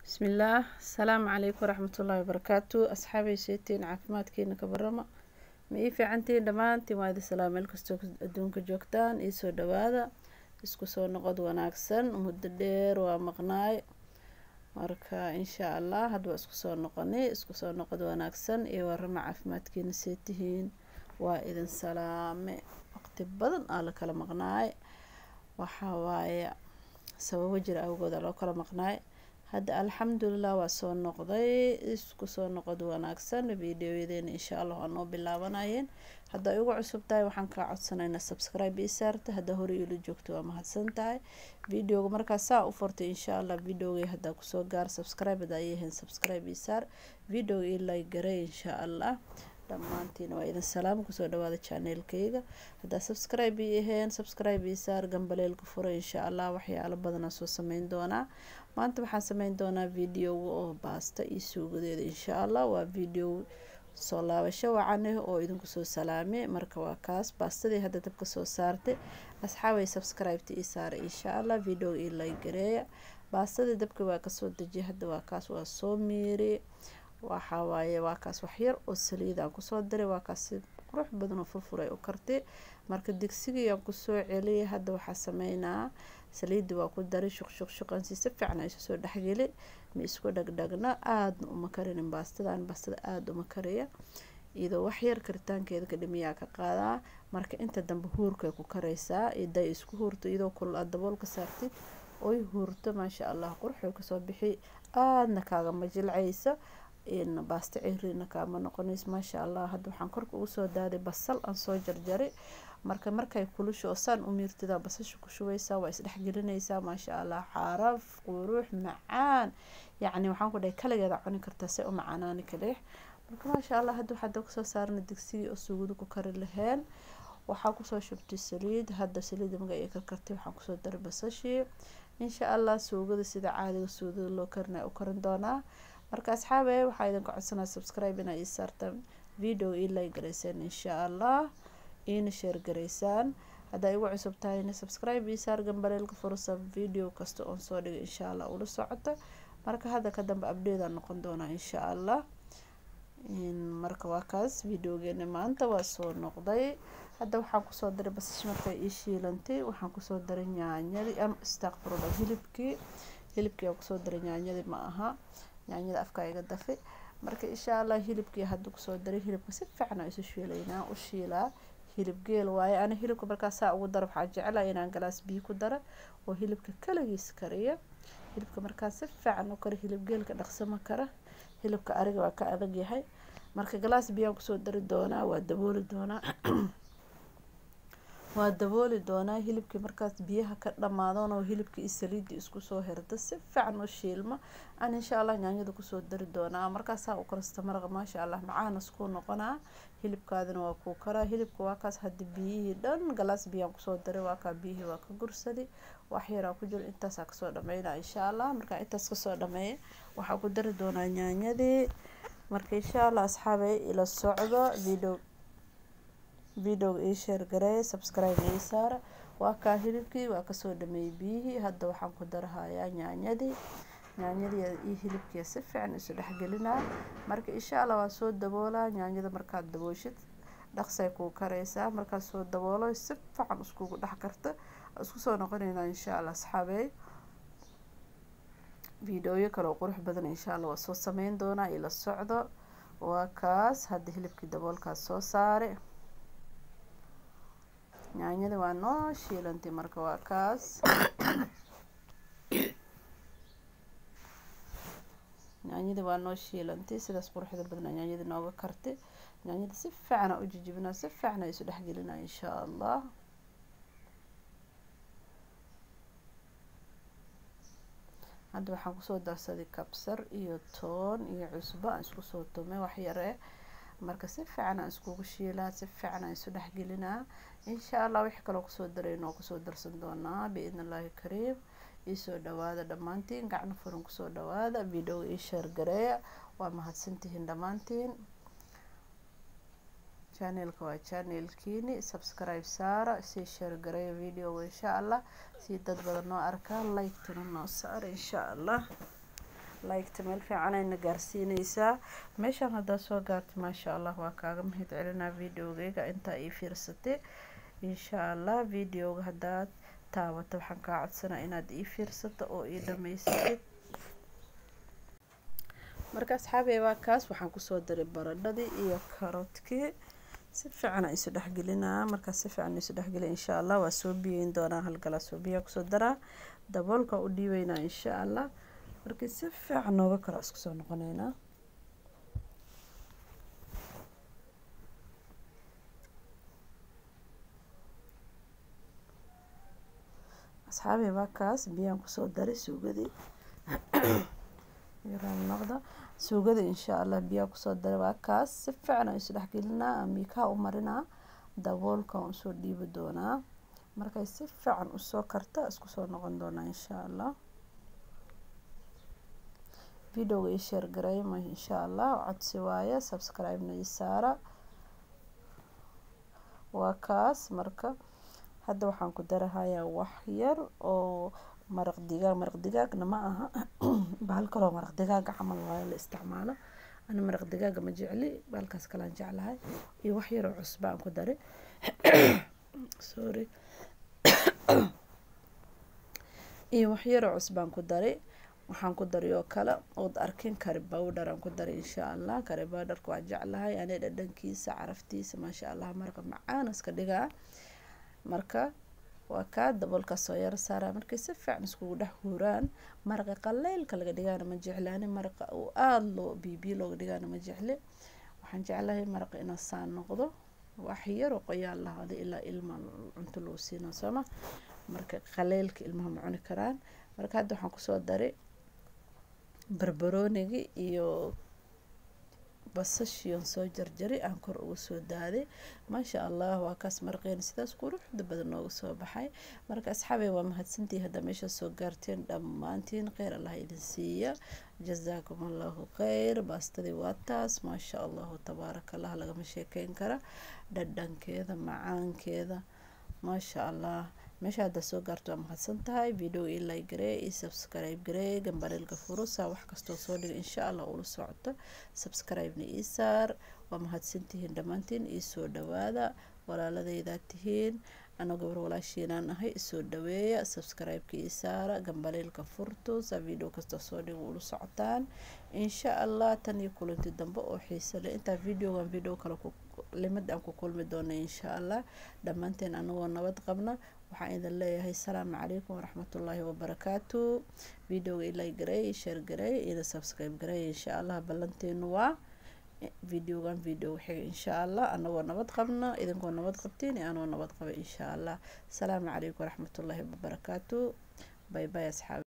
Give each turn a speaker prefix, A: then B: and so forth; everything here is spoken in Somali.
A: bismillaah asalaamu calaykum waraxmatullaahi wabarakaatu asxaabay seetiin caafimaadkiina ka barama ma ii fiicantiin dhammaantiin waa idin salaam meel kastoo adduunka joogtaan ii soo dhawaada isku soo noqod wanaagsan muddo dheer waa maqnaay marka insha allah hadda waa isku soo noqonay isku soo noqod wanaagsan iyo warama caafimaadkiina seetihiin waa idin salaame waqti badan aa la kala maqnaay waxaa waaye sababo jira awgooda loo kala maqnaay hadda alxamdulilah waa soo noqday isku soo noqod wanaagsan videoyadeena insha allah waa noo bilaabanayeen hadda ay uga cusub tahay waxaan kaa codsanaynaa subscribe ii saarta hadda hore iila joogto waa mahadsan tahay videoga markaa saa u furtay insha allah videogay haddaa kusoo gaar subscribe hadaa ii ahayn subscribe ii saar videoga ii like garay insha allah dhammaantiina waa idin salaam kusoo dhawaada channelkayga haddaa subscribe ii ahayn subscribe ii saar gambaleelka fura insha allah waxyaalo badanaa soo sameyn doonaa maanta waxaan sameyn doonaa videoga oo baasta iyo suugadeeda insha allah waa video soo laabasho wacan ah oo idinku soo salaame marka waa kaas baastadii hadda dabka soo saartay asxaabay subscribeta ii saara insha allah videoga ii like gareeya baastadii dabka waa kasoo dejiyay hadda waa kaas waa soo miiri waxaa waaye waa kaas waxyar oo saliidaan kusoo diray waa kaas si qurux badan oo furfuray u kartay marka digsigiyaan kusoo celiyay hadda waxaa sameynaa saliidii waa ku daray shuqshuqshuqansi si fiican isu soo dhexgeli ma isku dhagdhagna aadna uma karinin baastadan baastada aada uma kariya iyadoo waxyar karitaankeeda ka dhimiyaa ka qaadaa marka inta dambe huurkay ku karaysaa iday isku huurto iyadoo kulul aad daboolka saartid oy huurto maasha allah quruxay kasoo bixi aadna kaagama jilcaysa baasta ciriina kaama noqonays maasha allah hadda waxaan korka ugu soo daaday basal aan soo jarjaray marka markay kulusho oo saan u miirtida basasha ku shubeysaa waa isdhexgelinaysaa maasha allah xaaraf qurux macaan yacni waxaan ku dhahay kaligeeda cuni kartaa se u macaanaani kaleex marka maasha allah hadda waxaa dabka soo saarna digsigii oo suugada ku kari laheen waxaa kusoo shubtay saliid hadda saliidda maga ay karkartay waxaan kusoo daray basashii insha allah suugada sida caadiga suugada loo karinaya u karin doonaa marka asxaabe waxaa idinka codsanaa subscribe inaa ii saartaan video ii like garaysaan insha allah iina sheer garaysaan haddaa igu cusub tahayna subscribe ii saar gambaleelka fursa video kasta oon soo dhigay insha allah ula socota marka hadda ka dambe abdheedaan noqon doonaa insha allah marka waa kaas videogeena maanta waa soo noqday hadda waxaan kusoo daray basash markay ii shiilantay waxaan kusoo daray yaanyadii ama istaqfurullah hilibkii hilibkii aan kusoo daray yaanyadii ma aha yaanyada afka iga dafi marka insha allah hilibkii hadda kusoo daray hilibka si fiican aan isu shiilaynaa u shiilaa hilib geel waaye ana hilibka markaa saa ugu daro waxaa jeclaa inaan galaas biyo ku daro oo hilibka kaligiis kariya hilibka markaa si fiican u kara hilib geelka dhaqsama kara hilibka ariga waa ka adag yahay marka galaas biyaan kusoo dari doonaa waa dabooli doonaa waa dabooli doonaa hilibkii markaas biyaha ka dhamaadoon oo hilibkii iyo saliidii isku soo herda si fiican u shiilma aan insha allah yaanyada kusoo dari doonaa markaasaa u karasta maraqa maasha allah macaan iskuu noqonaa hilibkaadina waa kuu karaa hilibka waa kaas hadda biyihii dhan galaas biyaan kusoo daray waa kaa biyihii waa ka gursadi wax yaraa ku jiro intaasaa kasoo dhameynaa insha allah markaa intaas kasoo dhameeya waxaa ku dari doonaa yaanyadii marka insha allah asxaabay ila socdo video videoga ii sheer gareey subscribe ii saara waa kaa hilibkii waa kasoo dhameeyey biyihii hadda waxaan ku darahayaa yaanyadii yaanyadii iyo hilibkii si fiican isu dhexgelinaa marka insha allah waa soo daboolaa yaanyada markaad dabooshid dhaqsay kuu karaysaa markaad soo daboolo si fiican iskugu dhex karta isku soo noqonaynaa insha allah asxaabey videoyo kale oo qurux badan insha allah waa soo sameyn doonaa ila socdo waa kaas hadda hilibkii daboolkaas soo saare yaanyada waa noo shiilantay marka waa kaas yaanyada waa noo shiilantay sidaas quruxda badnaa yaanyada nooga kartay yaanyada si fiicana u jijibinaa si fiicana isu dhexgelinaa insha allah hadda waxaan kusoo darsaday kabsar iyo toon iyo cusbo aan isku soo tumay waxyare marka si fiican aan iskugu shiilaa si fiican aan isu dhexgelinaa insha allah wixii kaloo kusoo darayno oo kusoo darsan doonaa biidn illaahi kariim iisoo dhawaada dhammaantiin gacno furan kusoo dhawaada videoga ii sheer gareeya waa mahadsantihiin dhammaantiin channelka waa channelkiini subscribe saara sii sheer gareeya videoga insha allah si dad badan noo arkaa like tuna noo saara insha allah liketa meel fiicanayna gaarsiineysaa meeshaan haddaad soo gaartay maasha allah waa kaaga mahad celinaa videogeyga intaa ii fiirsatay insha allah videoga haddaad taabato waxaan kaa codsanaa inaad ii fiirsato oo ii dhamaysatid marka asxaabey waa kaas waxaan kusoo daray baradhadii iyo karoodkii si fiican isu dhexgelinaa markaas si fiican isu dhexgelin insha allah waa soo biyeyn doonaa halgalaa soo biyaa kusoo daraa daboolka u dhiibeynaa insha allah markii si fiican nooga kala isku soo noqoneynaa asxaabey waa kaas biyaan kusoo daray suugadii yaraan noqda suugadii insha allah biyaa kusoo daray waa kaas si fiican aan isu dhexgelinaa miikaa u marinaa daboolka aan usoo dhiibi doonaa markay si fiican usoo karta isku soo noqon doonaa insha allah videoga ii sheer gareyma insha allah codsi waaye subscribe-na ii saara waa kaas marka hadda waxaan ku darahayaa wax yar oo maraq digaag maraq digaagna ma aha bahal kaloo maraq digaaga camal waayo la isticmaalo ana maraq digaaga ma jecli bahalkaas kalaan jeclahay iyo wax yar oo cusba aan ku daray sorry iyo wax yar oo cusbaan ku daray waxaan ku daray oo kale ood arkin kari bowdher aan ku daray insha allah kari bowdherka waa jeclahay ani dhadhankiisa caraftiisa maasha allah maraqa macaan iska dhigaa marka waa kaa daboolka soo yaro saaraa markay si fiican iskugu dhex huuraan maraqa qaleylka laga dhigaana ma jecli ani maraqa uu aada loo biibiyo looga dhigaana ma jecli waxaan jeclahay maraqa inuu saan noqdo wax yaroo qoyaan lahaada ilaa ilma cunto loo siina sooma marka qaleylka ilmaha ma cuni karaan marka hadda waxaan kusoo daray barbaroonigi iyo basashion soo jarjaray aan kor uga soo daaday maasha allah waa kaas maraqeena sidaas quruxda badan nooga soo baxay marka asxaabey waa mahadsantii hadda meesha soo gaarteen dhammaantiin kheyr allah idin siiya jazaakum allahu kheyr baastadii waa taas maasha allahu tabaaraka allah lagama sheekeyn kara dhadhankeeda macaankeeda maasha allah meesha hadda soo gaarto waa mahadsan tahay video ii like garee ii subscribe garee gambareelka furusa wax kastoo soo dhiga insha allah ula socoto subscribe-na ii saar waa mahadsantihiin dhammaantiin ii soo dhawaada walaaladaydaa tihiin anoo gabar walaashiinaan ahay isoo dhaweeya subscribe-ka ii saara gambaleelka furto saa video kasta soo dhiga ula socotaan insha allah tan iyo kulanti dambe oo xiise leh intaa videogan video kale limid aan ku kulmi doona insha allah dhammaanteen anagoo nabad qabna waxaan idin leeyahay asalaamu calaykum waraxmatullaahi wabarakaatu videoga ilay gareey sheer gareey ina subscribe gareey insha allah ballanteenu waa videogan video xiga insha allah anagoo nabad qabna idinkoo nabad qabtiin iyo anoo nabad qaba insha allah asalaamu calaykum waraxmatullaahi wabarakaatu bay bay asxaabi